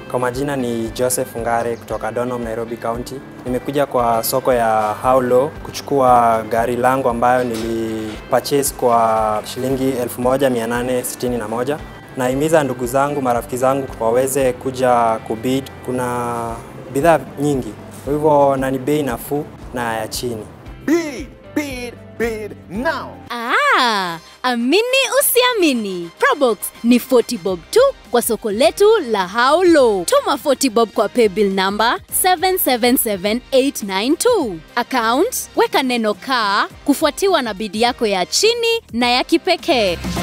Kwa majina ni Joseph Ngare kutoka Donholm, Nairobi County. Nimekuja kwa soko ya Haulo kuchukua gari langu ambayo nilipurchase kwa shilingi 1861. Nahimiza ndugu zangu, marafiki zangu waweze kuja kubid. Kuna bidhaa nyingi, kwa hivyo na ni bei nafuu na ya chini. Bid, bid, bid now. Ah, amini usiamini. Probox ni 40 bob tu kwa soko letu la Haulo. Tuma 40 bob kwa paybill number 777892. Account weka neno kaa kufuatiwa na bidi yako ya chini na ya kipekee.